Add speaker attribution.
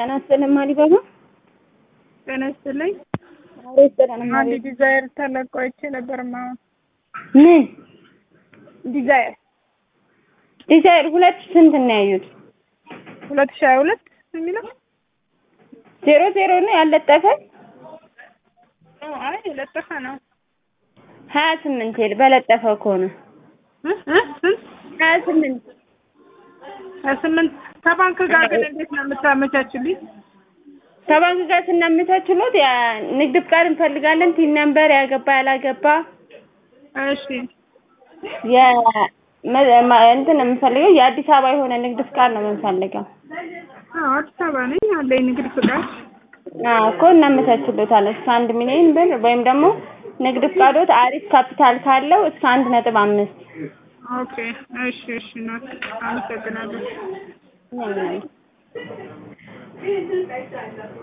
Speaker 1: ጤና ይስጥልኝ አሊባባ።
Speaker 2: ጤና ይስጥልኝ።
Speaker 1: አዎ ይስጥልኝ።
Speaker 2: አንድ ዲዛይር ተለቆ አይቼ ነበርማ።
Speaker 1: ምን
Speaker 2: ዲዛይር
Speaker 1: ዲዛይር ሁለት ስንት ነው ያዩት?
Speaker 2: ሁለት ሺህ ሀያ ሁለት የሚለው
Speaker 1: ዜሮ ዜሮ ነው ያለጠፈ
Speaker 2: አይ የለጠፈ ነው።
Speaker 1: ሀያ ስምንት ይል በለጠፈው ከሆነ
Speaker 2: እ እ ስንት
Speaker 1: ሀያ ስምንት
Speaker 2: ሀያ ስምንት ከባንክ ጋር ግን እንዴት ነው የምታመቻችልኝ?
Speaker 1: ከባንክ ጋር ስናመቻችሎት ያ ንግድ ፍቃድ እንፈልጋለን። ቲን ነምበር ያገባ ያላገባ
Speaker 2: እሺ
Speaker 1: የ መ- ማ- እንትን የምንፈልገው የአዲስ አበባ የሆነ ንግድ ፍቃድ ነው የምንፈልገው።
Speaker 2: አዎ አዲስ አበባ ነኝ አለኝ ንግድ ፍቃድ።
Speaker 1: አዎ እኮ እናመቻችሎታለን እስከ አንድ ሚሊዮን ብር ወይም ደግሞ ንግድ ፍቃዶት አሪፍ ካፒታል ካለው እስከ አንድ ነጥብ አምስት
Speaker 2: ኦኬ እሺ እሺ ነው አመሰግናለሁ።
Speaker 1: ነው